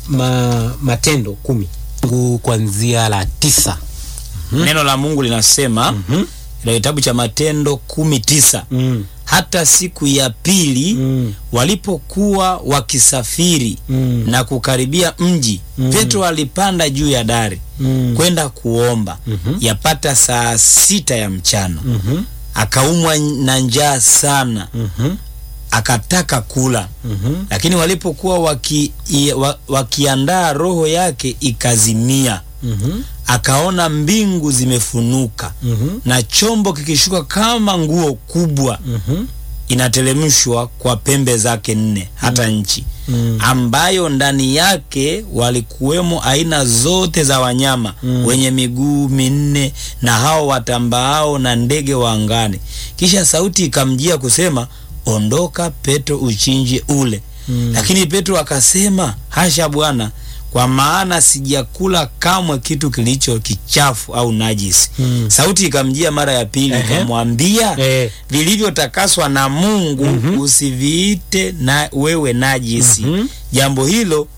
ma, Matendo kumi fungu kuanzia la tisa. Neno la Mungu linasema Mhm. ila kitabu cha Matendo kumi tisa Mm. hata siku ya pili Mm. walipokuwa wakisafiri Mm. na kukaribia mji Mm. Petro alipanda juu ya dari Mm. kwenda kuomba Mhm. yapata saa sita ya mchana Mhm. akaumwa na njaa sana Mhm. akataka kula Mhm. lakini walipokuwa waki, i- wa, wakiandaa roho yake ikazimia Mhm. akaona mbingu zimefunuka Mhm. na chombo kikishuka kama nguo kubwa Mhm. inatelemshwa kwa pembe zake nne hata nchi Mm. ambayo ndani yake walikuwemo aina zote za wanyama Mm. wenye miguu minne na hao watambaao na ndege wa angani. Kisha sauti ikamjia kusema, ondoka Petro, uchinje ule. Mm. Lakini Petro akasema, hasha Bwana, kwa maana sijakula kamwe kitu kilicho kichafu au najisi. Mm. Sauti ikamjia mara ya pili Ehe. ikamwambia, Eh. vilivyotakaswa na Mungu Mhm. usiviite na wewe najisi. Mhm. Jambo hilo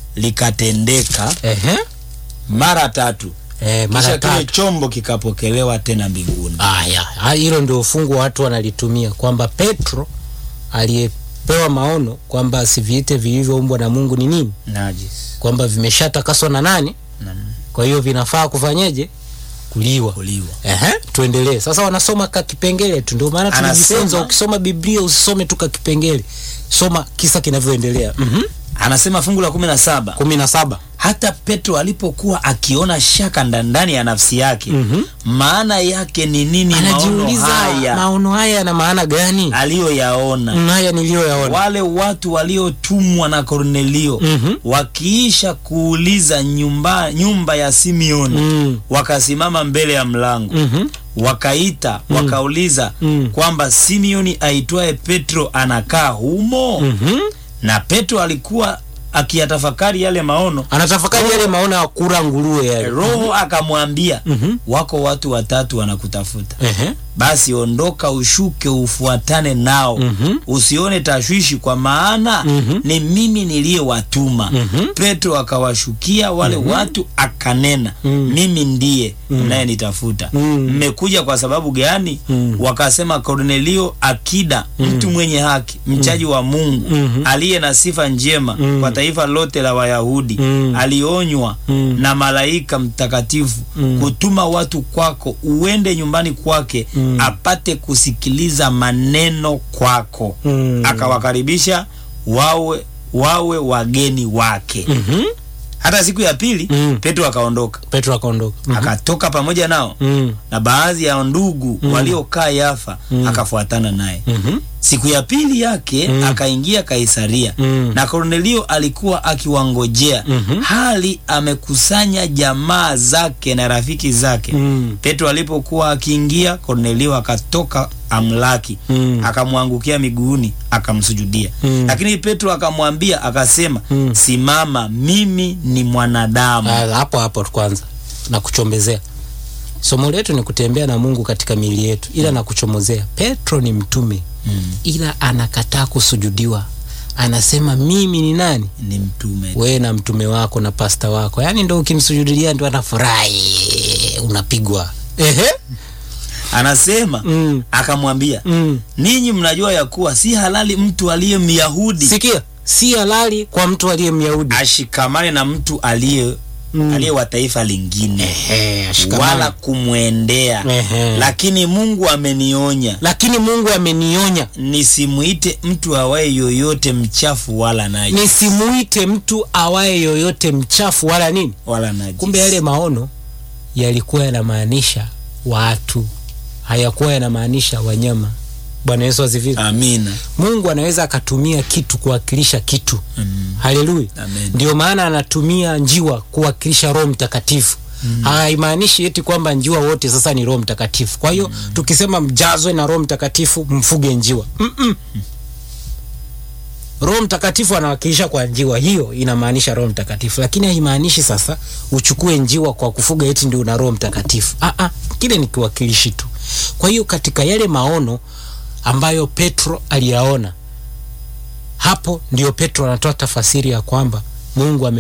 likatendeka Ehe. mara tatu, Eh, kisha mara kile tatu. chombo kikapokelewa tena mbinguni. Aya, ha- hilo ndio fungu watu wanalitumia kwamba Petro aliyepewa maono kwamba asiviite vilivyoumbwa na Mungu ni nini, Najisi kwamba vimeshatakaswa na nani, na kwa hiyo vinafaa kufanyeje? Kuliwa. kuliwa. Ehe, tuendelee sasa. Wanasoma ka kipengele tu, ndio maana tunajifunza, Anasema- ukisoma Biblia usisome tu ka kipengele, soma kisa kinavyoendelea. Mhm. Anasema fungu la kumi na saba kumi na saba. hata Petro alipokuwa akiona shaka nda- ndani ya nafsi yake Mhm. maana yake ni nini maono Anajiuliza haya maono haya yana maana gani? aliyoyaona Mm, Haya niliyoyaona. wale watu waliotumwa na Kornelio Mhm. wakiisha kuuliza nyumba, nyumba ya Simeoni Mm. wakasimama mbele ya mlango Mhm. wakaita wakauliza Mm. kwamba Simeoni aitwaye Petro anakaa humo Mhm. na Petro alikuwa akiyatafakari yale maono Anatafakari yale maono ya kura nguruwe yale. Roho akamwambia Mhm. wako watu watatu wanakutafuta Ehe. basi ondoka ushuke ufuatane nao Mhm. usione tashwishi kwa maana Mhm. ni mimi niliyewatuma Mhm. petro akawashukia wale watu akanena Mhm. mimi ndiye mnayenitafuta Mhm. mmekuja kwa sababu gani Mhm. wakasema kornelio akida mtu mwenye haki mchaji wa mungu Mhm. aliye na sifa njema Mhm. kwa taifa lote la wayahudi Mhm. alionywa Mhm. na malaika mtakatifu Mhm. kutuma watu kwako uende nyumbani kwake Mhm. apate kusikiliza maneno kwako Mhm. akawakaribisha wawe wawe wageni wake Mhm. hata siku ya pili Mhm. petro akaondoka Petro akaondoka. Mhm. akatoka pamoja nao Mhm. na baadhi ya ndugu waliokaa yafa akafuatana naye Mhm. siku ya pili yake Mm. akaingia kaisaria Mm. na kornelio alikuwa akiwangojea Mhm. hali amekusanya jamaa zake na rafiki zake Mm. petro alipokuwa akiingia kornelio akatoka amlaki Mm. akamwangukia miguuni akamsujudia Mm. lakini petro akamwambia akasema Mm. simama mimi ni mwanadamu Ah, hapo hapo kwanza na kuchombezea somo letu ni kutembea na mungu katika miili yetu ila na kuchomozea petro ni mtume Mm. ila anakataa kusujudiwa anasema mimi ni nani ni mtume wewe na mtume wako na pasta wako yaani ndo ukimsujudilia ndo anafurahi unapigwa ehe anasema mm. akamwambia Mm. ninyi mnajua ya kuwa si halali mtu aliye myahudi sikia si halali kwa mtu aliye myahudi ashikamane na mtu aliye Mm. aliye wa taifa lingine Ehe, ashikamane. wala kumwendea Ehe. lakini mungu amenionya lakini mungu amenionya nisimwite mtu awaye yoyote mchafu wala najisi nisimuite mtu awaye yoyote mchafu wala nini wala najisi kumbe yale maono yalikuwa yanamaanisha watu hayakuwa yanamaanisha wanyama bwana yesu asifiwe amina mungu anaweza akatumia kitu kuwakilisha kitu Mm. haleluya Amen. ndio maana anatumia njiwa kuwakilisha roho mtakatifu mm. haimaanishi eti kwamba njiwa wote sasa ni roho mtakatifu kwa hiyo mm. tukisema mjazwe na roho mtakatifu mfuge njiwa Mm-mm. roho mtakatifu anawakilisha kwa njiwa hiyo inamaanisha roho mtakatifu lakini haimaanishi sasa uchukue njiwa kwa kufuga eti ndio una roho mtakatifu ah, ah, kile ni kiwakilishi tu kwa hiyo katika yale maono ambayo petro aliyaona hapo ndio petro anatoa tafasiri ya kwamba mungu ame